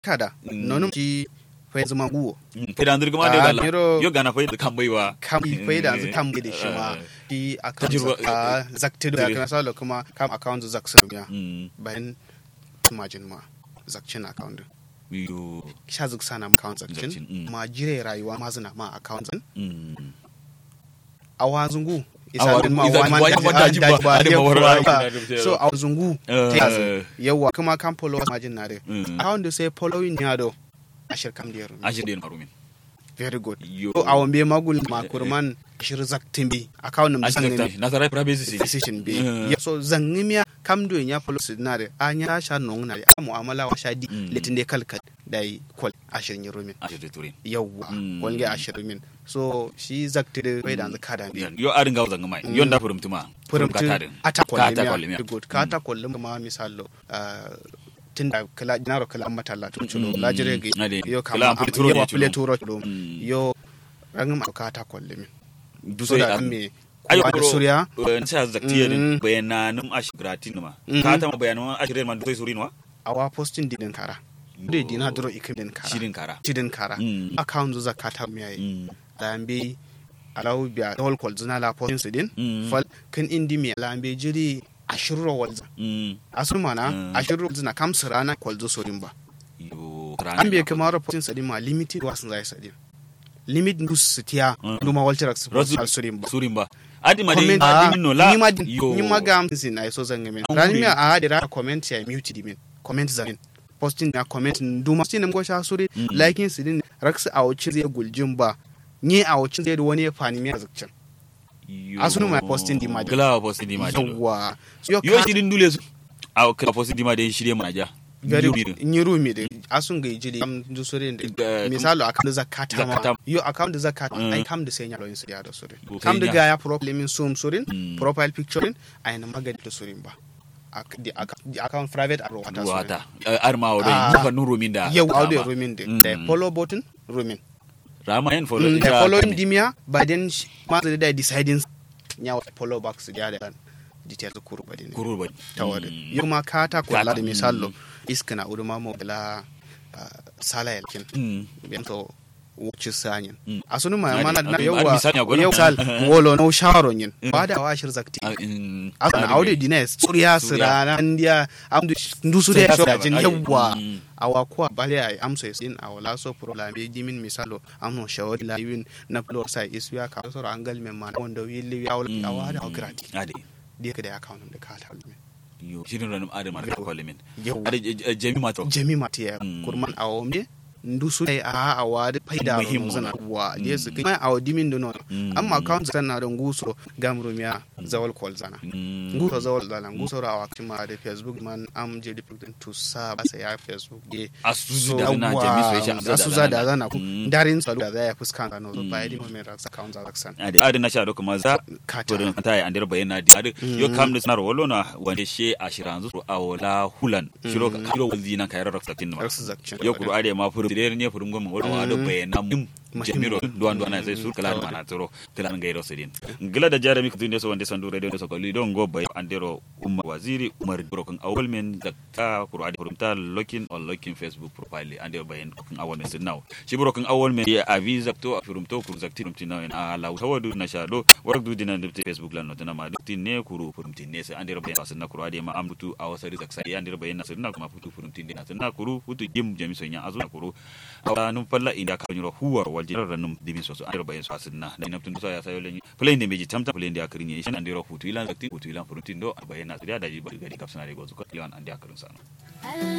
kada nonum ki fai zama guwo Faidan zirga ma da Ah, gala. miro- Yo gana faida kan baiwa. kam fai da zu kam da shi ma ki account Tajirwa- a zakti da Tajirwa. kana salo kuma kam account zaksa ya Mm. bayan margin ma zakcin account din. Yo. sha zuk sana account Zakcin, zakcin mm. ma jire rayuwa ma zina ma account din Mm. a wazungu Awa- ma isa- wa man wa- daji- wa- daji daji ba, ba, ada yau mawar kuwa aiki ba. na da- so a wazungu Eh. ta yazo yawa kuma kan follow margin na de Mm. account da sai following ya do ashir kam da yaro Ashir den marumin. very good Yo. so a wambe magul ma kurman ashir zaktin bi account nim Ashir san ta. ne Nasara privacy. decision bi Eh. Ya- so zangimiya kam do ya follow sinare a nya sha non na de a mu'amala wa sha di Mm. litin de kalkal dai kwal ashir ni rumin Ashir da turin. yawwa Mm. wani ashirin min so shi zakti bai da zaka da mi Yo arin gawo zanga mai. Yon da furumtuma. furimtu ata Kata kolle kolle mi good ka ata kolle ma misalo tun da kala jinaro kala mata la tun chulo Mm. la jire ge Ade. yo Kala kama an fili turo ne yo chulo. fili turo chulo Mm. yo rangin ma ka ata kolle mi Duso so da ya. an me Ayo kowa da kuro. surya En sa zaktiya din Mm. bayananum ashir gratis ma. Mhm. Ka ta ma bayanan ashir man duso surin wa. awa posting dinin kara de dina duro ikim din kara Shirin kara. tidin kara Mm. account zakata mi yayi Mm. lambe alawu biya dol kol zina la posting sidin Mm. fal kan indi mi lambe jiri ashirro walza Mm. asul mana Mm. ashirro zina kam sirana kwalzo sorin ba Yo. an bai kama reporting sadi ma limited wasan zai sadi limit dus sitiya Mm. duma walter Rasu- al sorin ba Surin ba. Adi ma dai comment adi min no la. ni ma Yo. ni ma ga amsin na so zan gamin An rani wuri. mi a hadira comment ya mute di min comment zamin posting na comment duma sin go sha suri Mm. liking sidin raksa a wucin zai guljin ba ni a wucin zai da wani ya fani mi a zakcin Yo. Asunu ma posting di ma dai. Gila posting di ma dai. yawa yo Yo ka shirin dule su. A kala posting di ma dai shirye mana ja. very Yo birin. nyiru mi de asun ga jili am du sore de Da- misalo account da zakata Zakata. ma yo account da zakata Mm. ai kam da sai nyalo yin siya da sore Okay, kam da nya. ga ya problem min sum sorin Mm. profile picturein ai na magadi da sorin ba Ak- di ac- di account private aro wata sorin Wata. Arma wa dai. Ah. Muka nuru min da. yau audio Rama. romin de Mm. da follow button romin Rama yin follow. Mm, ita da following kan- dimia but then sh- ma da deciding nya follow back su da da details kuru ba din Kurur ba. tawade Mm. yo ma kata ko Kata, la de mm. misalo iskana uduma mo la sala yalkin Mm. bento wuci sanyin Mm. asunu ma Adi- mana na adi- yawa adi misali a gona. yau sal wolo no shawaro yin Mm. ba da washir zakti Ah, mm. asana Adi aude mai. dines surya Surya. sirana ndiya amdu ndusu de Surya so sirana, jin adi. yawa Mm. awa kuwa bale ay amso sin awala so pro la be dimin misalo amno shawari la win na plor sai isya ka so angal men man wanda wi awla Mm. awa da grati Adi. de ka da account da ka ta lume Yo. Shirin ranum adi ma ka kwale min. yawa Adi j- j- jami ma to. jemi matiya Mm. kurman awombe ndusu ay a awa da faida Muhimmo ro zana na. wa Mm. de su kai awa dimin do non Mm. amma account zan na don guso gamru miya zawal kol zana Mm. nguso zawal zana nguso ra wa kima da facebook man am je di pugden to sa ba sai ya facebook de Asusu da zana jami so ya sha asu za da zana ku Mm. darin salu da za ya fuskanta no so Mm. ba di moment ra account za zaksan adi adi na sha do kuma za kata to ta yi andira bayana di adi yo kam da sanar wolo na wande she ashiran zu a wala hulan shiro shiro wazi na kayar raksa tin ma rasu zakcin yo kuru ade ma furu dire ne furu ngom wala wala bayana mum jamiro duwan duwan sai sur kala mana tsoro kala ngai ro sidin gila da jarami ku tunde so wande sandu radio so kali don go bay andero umma waziri umar bro kan awol men zakka kuru ade furu ta looking on looking facebook profile andero bayan kan awol men sin now shi bro kan awol men ya avi zakto firum to kuru zakti rum tinaw en ala tawadu na shado warak du dinan dubte facebook lan notana ma dukti ne kuru furum tinne sai andero bayan wasan na kuru ade ma ambutu awasari zaksa ya andero bayan na sinna kuma futu furum tinne na sinna kuru futu jim jami sonya azu na kuru awa num falla inda ka nyoro huwar walje ran num dimin so so andero bayan so asinna da inam tun so ya sayo lenyi play ne meji tamta play ndi akrini ishan andero futu ilan zakti futu ilan furum tindo bayan na da daji bari gari kapsana de gozu ko ilan andi akarun sana